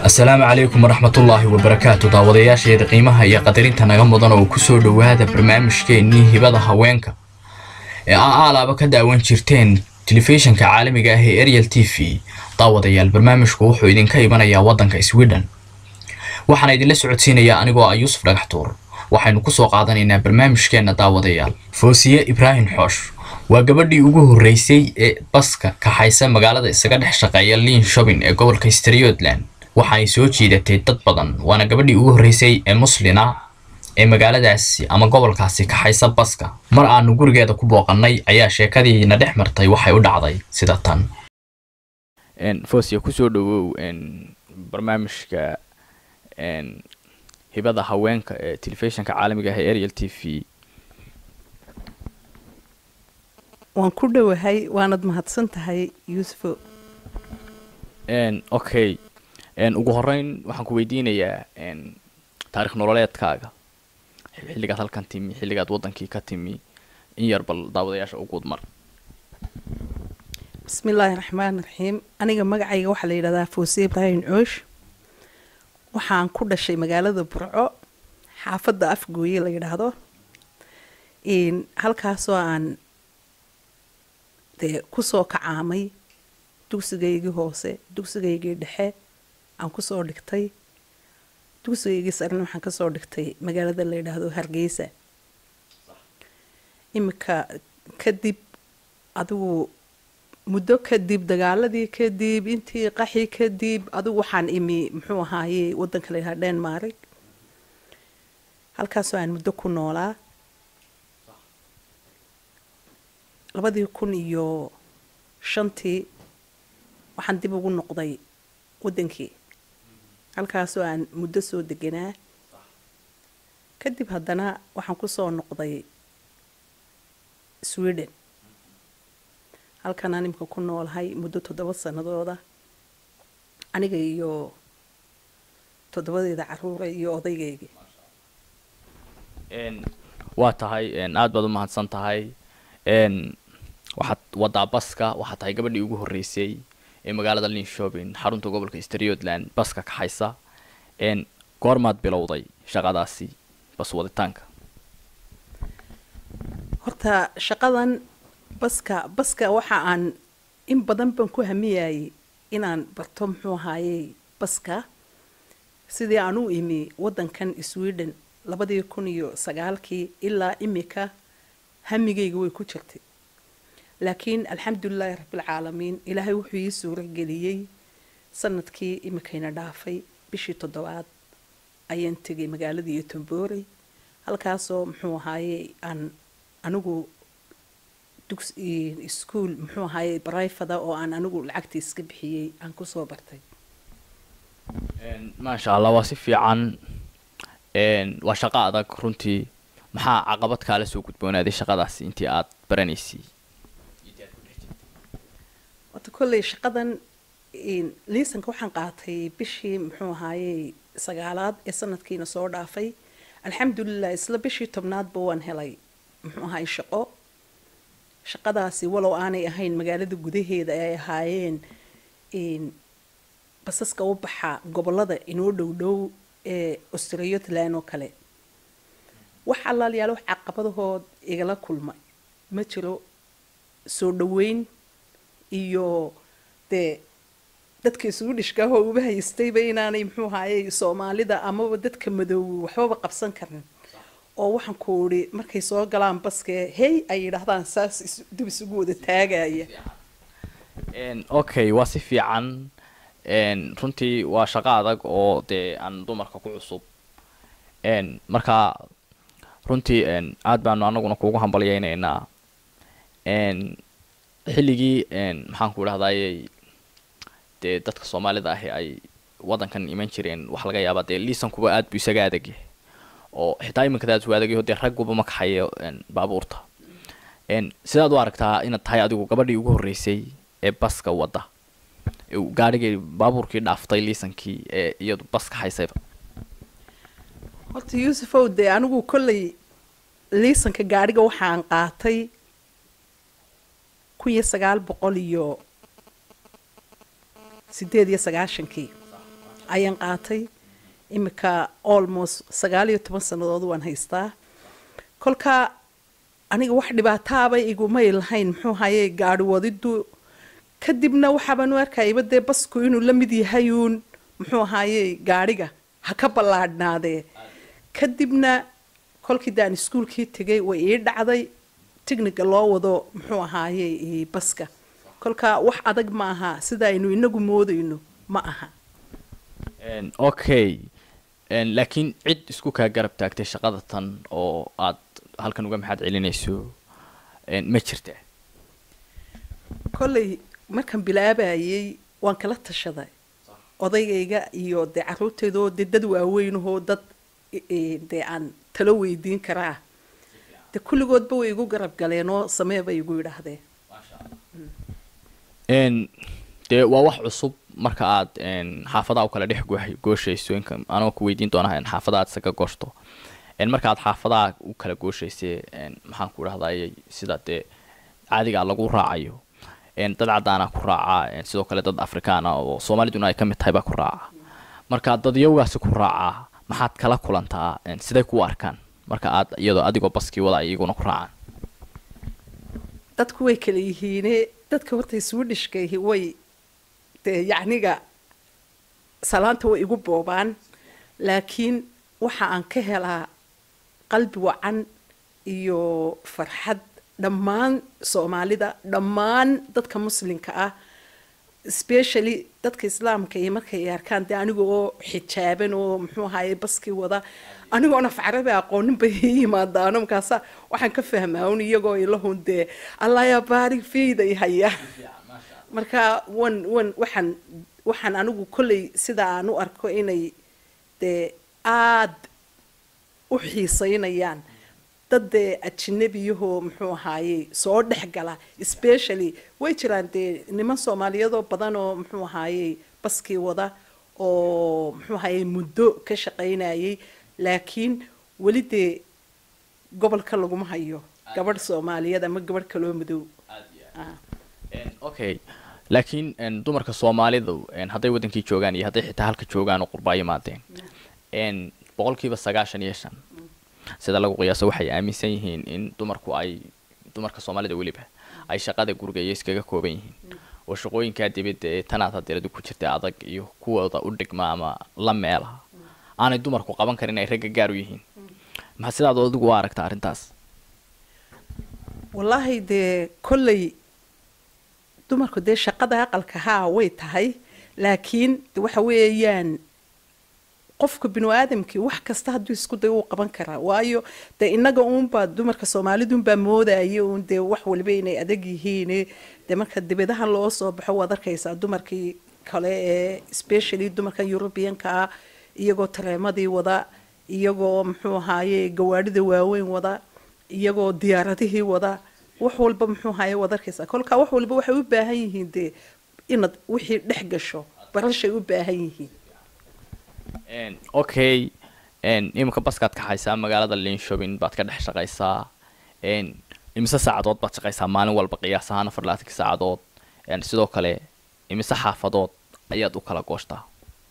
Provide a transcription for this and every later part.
asalaamu calaykum waraxmatullaahi wabarakaatu daawadayaasheeda qiimaha iyo qadarinta naga mudan oo ku soo dhowaada barnaamijkeennii hibada haweenka ee aa aalaaba ka daawan jirteen telefishinka caalamiga ah ee ariel t v daawadayaal barnaamijku wuxuu idinka imanayaa waddanka sweden waxaana idinla socodsiinayaa anigoo ah yuusuf dhagaxtuur waxaynu ku soo qaadanaynaa barnaamijkeenna daawadayaal foosiye ibraahim xoosh waa gabadhii ugu horreysay ee baska kaxaysa magaalada isaga dhex shaqeeya liin shobin ee gobolka striothland waxaay soo jiidatay dad badan waana gabadhii ugu horreysay ee muslina ee magaaladaasi ama gobolkaasi kaxaysa baska mar aanu gurigeeda ku booqannay ayaa sheekadiina dhex martay waxay u dhacday sida tan fosia kusoo dhawow barnaamijka hibada haweenka ee telefishinka caalamiga ah ee ariel t v waan ku dhowahay waanad mahadsan tahay yuusufo okay ugu horeyn waxaan ku weydiinayaa taarikh nololeedkaaga xilligaad halkan timi xilligaad waddankii ka timi in yar bal daawadayaasha u guud mar bismi illaahi raxmaan raxiim aniga magacayga waxaa la yidhahdaa foosiye ibraahim coosh waxaan ku dhashay magaalada burco xaafadda afgooye la yidhaahdo halkaasoo aan dee kusoo kacaamay dugsigaygii hoose dugsigaygii dhexe aan kusoo dhigtay dugsigaygii sarena waxaan kasoo dhigtay magaalada la yidhaahdo hargeysa iminka kadib adigu muddo kadib dagaaladii kadib intii qaxi kadib adigu waxaan imi muxuu ahaaye wadanka la yidhahdo denmark halkaasoo aan muddo ku noolaa labadii kun iyo shantii waxaan dib ugu noqday waddankii halkaasoo aan muddo soo deganaa kadib haddana waxaan kusoo noqday sweden halkanaan imika ku noolahay muddo toddoba sanadooda aniga iyo toddobadeeda caruura iyo odaygaygii waa tahay aada baad u mahadsan tahay waxaad wadaa baska waxaad tahay gabadhii ugu horreysay ee magaalada linshobin xarunta gobolka striothland baska kaxaysa goormaad bilowday shaqadaasi bas waditaanka horta shaqadan baska baska waxa aan in badan baan ku hamiyayay inaan barto muxuu ahaayey baska sidii aan u imi waddankan sweden labadii kun iyo sagaalkii ilaa imika hamigayga way ku jirtay laakiin alxamdulilaahi rabbilcaalamiin ilaahay wuxuu ii suuro geliyey sanadkii imikayna dhaafay bishii toddobaad ayaan tegay magaaladii iyo tomboorey halkaasoo muxuu ahaayey aan anigu ischool muxuu ahaayey barayfada oo aan anigu lacagtii iska bixiyey aan kusoo bartay maasha allah waa si fiican waa shaqo adag runtii maxaa caqabad kaala soo gudboonaaday shaqadaasi intii aada baranaysay horta kolley shaqadan liisanka waxaan qaatay bishii muxuu ahaayey sagaalaad ee sanadkiina soo dhaafay alxamdulilah isla bishii tobnaadba waan helay muxuu ahaay shaqo shaqadaasi walow aanay ahayn magaalada gudaheeda ay ahaayeen basaska u baxa gobolada inoo dhow dhow ee australiotland oo kale wax allaalayaal wax caqabadahood igala kulma ma jiro soo dhaweyn iyo dee dadka isugu dhishkaahoo uba haystayba inaanay muxuu ahaayey soomaalida amaba dadka madoowe waxbaba qabsan karin oo waxaan ku idhi markay soo galaan baskee hey ay yidhaahdaan saas dib isugu wada taagaya okay waa si fiican runtii waa shaqo adag oo dee aan dumarka ku cusub marka runtii aada baanu anaguna kuugu hambalyeyneynaa xilligii maxaan ku idhahdayey dee dadka soomaalida ahi ay waddankan iman jireen wax laga yaabaa dee liisankuba aada buu isaga adagyahay oo xitaa iminkadaas u adagayo dee ragguba ma kaxayo baabuurta sidaad u aragtaa inaad tahay adigu gabadhii ugu horreysay ee baska wadda gaarhigii baabuurkii dhaaftay liisankii ee iyadu bas kaxaysayba horta yuusufow dee anigu kolley liisanka gaadhiga waxaan qaatay kun iyo sagaal boqol iyo sideed iyo sagaashankii ayaan qaatay imika almost sagaal iyo toban sannadood waan haystaa kolka aniga wax dhibaataaba igumay lahayn muxuu haye gaari wadidu kadibna waxaabaan u arkayaba dee basku inuu la mid yahay uun muxuu ahaaye gaadhiga ha ka ballaadhnaadee kadibna kolkii daan iskuulkii tegay way ii dhacday tigniga loo wado muxuu ahaaye baska kolka wax adag ma aha sida aynu inagu moodayno ma aha okay laakiin cid isku kaa garab taagtay shaqada tan oo aad halkan uga maxaad celinayso ma jirta kolley markaan bilaabayay waan kala tashaday odaygayga iyo dee caruurteedoo dee dad waaweynahoo dad dee aan talo weydiin karaa dee kulligoodba way igu garab galeen oo samee bay igu yidhaahdeen dee waa wax cusub marka aad xaafadaha u kala dhex gooshayso anoo ku weydiin doonaa xaafadaha aad isaga gooshto marka aad xaafadaha u kala gooshayse maxaan ku dhahday sida dee caadigaa lagu raacayo dad caddaana ku raaca sidoo kale dad afrikaana oo soomaaliduna ay ka mid tahay baa ku raaca marka dadyawgaasi ku raacaa maxaad kala kulantaa siday ku arkaan marka aad iyadoo adigoo baskii wada iyaguna ku raacaan dadku way kala yihiine dadka horta swedishkaihi way dee yacniga salaanta way igu boobaan laakiin waxa aan ka helaa qalbi wacan iyo farxad dhammaan soomaalida dhammaan dadka muslimka ah specially dadka islaamka iyo markay arkaan dee aniga oo xijaaban oo muxuu ahaye baskii wada anigoona facrabi aqoonin bay ii yimaadaano markaasa waxaan ka fahmaa un iyagoo ilahun dee allah yaa baarig fiida i haya marka wan wan waxaan waxaan anigu kolley sida aan u arko inay dee aad u xiiseynayaan dad dee ajinabiyahoo muxuu ahaaye soo dhex gala specially way jiraan dee niman soomaaliyadoo badan oo muxuu ahaaye baskii wada oo muxuu ahaaye muddo ka shaqaynayay laakiin weli dee gobolka laguma hayo gabadh soomaaliyeed ama gabadh kaloo madow okay laakiin dumarka soomaalidu hadday wadankii joogaan iyo hadday xitaa halka joogaan oo qurbaa yimaadeen boqolkiiba sagaashan iyo shan sida lagu qiyaaso waxay aaminsan yihiin in dumarku ay dumarka soomaalida weliba ay shaqada guriga iyo iskaga kooban yihiin oo shaqooyinkaa dibadda ee tanaad hadeeradu ku jirta adag iyo kuwooda u dhigma ama la meela aanay dumarku qaban karin ay ragga gaar u yihiin maxaa sidaad adigu u aragta arrintaas wallaahi dee kolley dumarku dee shaqada aqalka haa way tahay laakiin de waxa weeyaan qofka binu aadamkii wax kasta hadduu isku day uu qaban karaa waayo dee innaga uunbaa dumarka soomaalidunbaa moodaya uun dee wax waliba inay adag yihiin dee marka dibadahan loo soo baxo waad arkaysaa dumarkii kale ee specially dumarka eurubiyanka ah iyagoo tareemadii wada iyagoo muxuu ahaaye gawaadhida waaweyn wada iyagoo diyaaradihii wada wax walba muxuu ahaaye waad arkaysaa kolkaa wax walba waxay u baahan yihiin dee inaad wixii dhex gasho barashay u baahan yihiin okay iminka baskaad kaxaysaa magaalada linshopin baad ka dhex shaqaysaa imise saacadood baad shaqaysaa maalin walba qiyaas ahaan afar labaatankii saacadood sidoo kale imise xaafadood ayaad u kala gooshtaa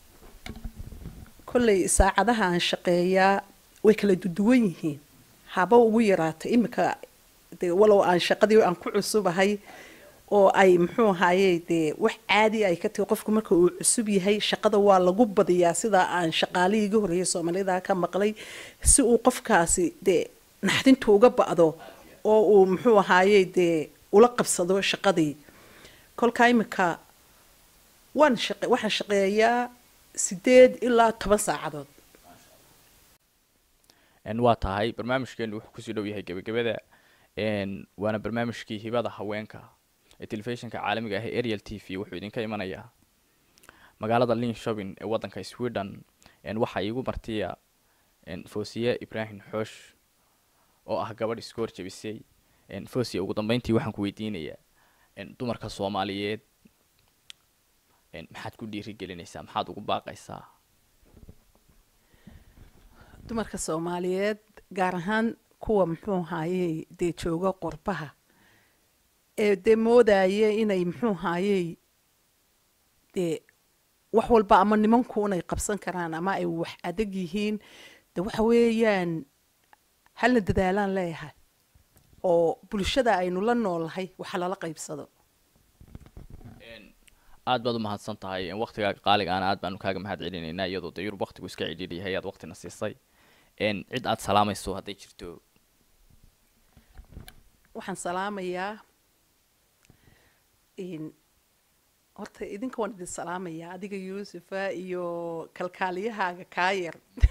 kolley saacadaha aan shaqeeyaa way kala duduwan yihiin haba ugu yaraata iminka dee walow aan shaqadii aan ku cusubahay oo ay muxuu ahaaye dee wax caadi ay ka tahi qofku marka uu cusub yahay shaqada waa lagu badiyaa sidaa aan shaqaalihii iga horreeyay soomaalida ka maqlay si uu qofkaasi dee naxdintu uga ba'do oo uu muxuu ahaaye dee ula qabsado shaqadii kolkaa iminka waan shaqe waxaan shaqeeyaa sideed ilaa toban saacadood waa tahay barnaamijkeenu wuxuu kusii dhow yahay gebagabada waana barnaamijkii hibada haweenka ee telefishinka caalamiga ah ee ariel t v wuxuu idinka imanayaa magaalada linshopin ee waddanka sweden waxaa iigu martiya fosiye ibrahim xoosh oo ah gabadh iska horjabisay fosiya ugu dambeyntii waxaan ku weydiinayaa dumarka soomaaliyeed maxaad ku dhiirigelinaysaa maxaad ugu baaqaysaa dumarka soomaaliyeed gaar ahaan kuwa muxuu ahaayey dee jooga qorbaha ee dee moodaya inay muxuu ahaayey dee wax walba ama nimanku inay qabsan karaan ama ay wax adag yihiin de waxa weeyaan halna dadaalaan leeyahay oo bulshada aynu la noolnahay waxa lala qaybsado aad baad u mahadsan tahay waqtigaaga qaaligaana aad baanu kaaga mahad celinaynaa iyadoo de yurub waqtigu iska cidhiidh yahay aad waqtina siisay cid aad salaamayso hadday jirto waxaan salaamayaa horta idinka waan idin salaamayaa adiga yuusufa iyo kalkaaliyahaaga kaayar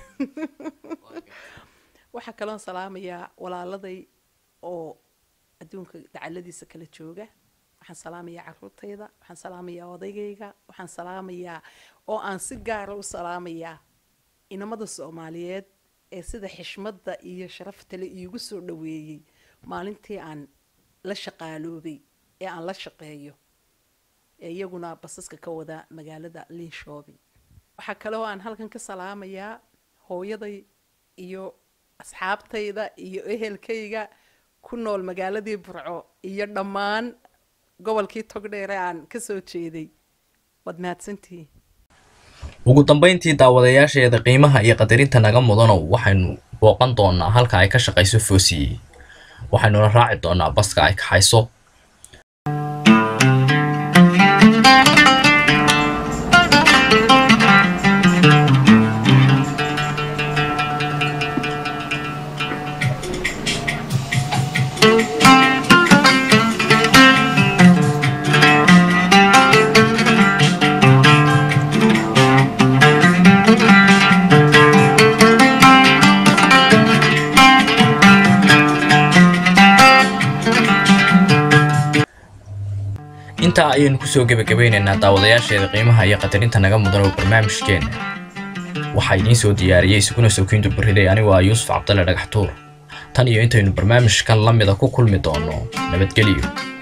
waxaa kaloon salaamayaa walaaladay oo adduunka dacaladiisa kala jooga waxaan salaamayaa caruurtayda waxaan salaamayaa odaygayga waxaan salaamayaa oo aan si gaara u salaamayaa inamada soomaaliyeed ee sida xishmadda iyo sharaftale iigu soo dhaweeyey maalintii aan la shaqaaloobay ee aan la shaqeeyo ee iyaguna basaska ka wada magaalada linshoobing waxaa kaloo aan halkan ka salaamayaa hooyaday iyo asxaabtayda iyo ehelkayga ku nool magaaladii burco iyo dhammaan gobolkii togdheere aan ka soo jeeday waad mahadsantihiin ugu dambayntii daawadayaasheeda qiimaha iyo qadarinta naga mudanow waxaynu booqan doonaa halka ay ka shaqayso foosiye waxaynuna raaci doonaa baska ay kaxayso intaa ayaynu kusoo gebagabaynaynaa daawadayaasheeda qiimaha iyo qadarinta naga mudan oo barnaamijkeenna waxaa idiin soo diyaariyey isuguna sookiintu bariday anigu ah yuusuf cabdalle dhagaxtuur tan iyo intaynu barnaamijkan la mida ku kulmi doono nabadgelyo